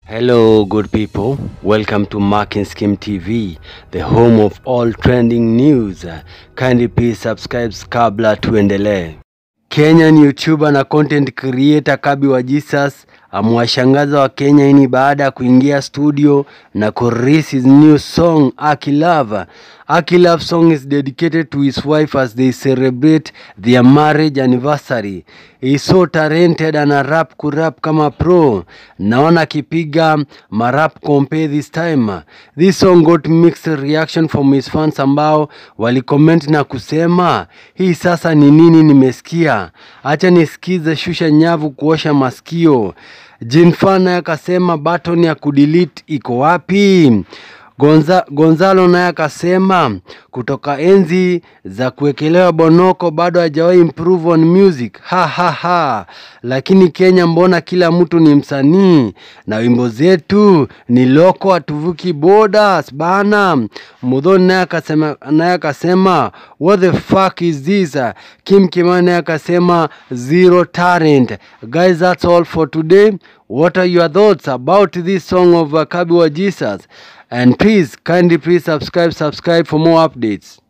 Hello, good people. Welcome to Mark and Skim TV, the home of all trending news. Kindly please subscribe kabla tuendelee. Kenyan YouTuber na content creator Kabi wa Jesus amewashangaza wa Kenya hii ni baada ya kuingia studio na kurelease his new song Aki Love. Aki Love song is dedicated to his wife as they celebrate their marriage anniversary. He is so talented ana rap kurap kama pro. Naona akipiga marap compare this time. This song got mixed reaction from his fans ambao walicomment na kusema hii sasa ni nini nimesikia, acha nisikize shusha nyavu kuosha masikio. Jinfa naye akasema button ya kudelete iko wapi? Gonza, Gonzalo naye akasema kutoka enzi za kuwekelewa bonoko bado hajawahi improve on music ha, ha, ha. Lakini Kenya mbona kila mtu ni msanii na wimbo zetu ni loko, hatuvuki borders bana. Mudhoni naye akasema naye akasema what the fuck is this? Kim Kimani naye akasema zero talent. Guys, that's all for today. What are your thoughts about this song of uh, Kabi wa Jesus? And please, kindly please subscribe, subscribe for more updates.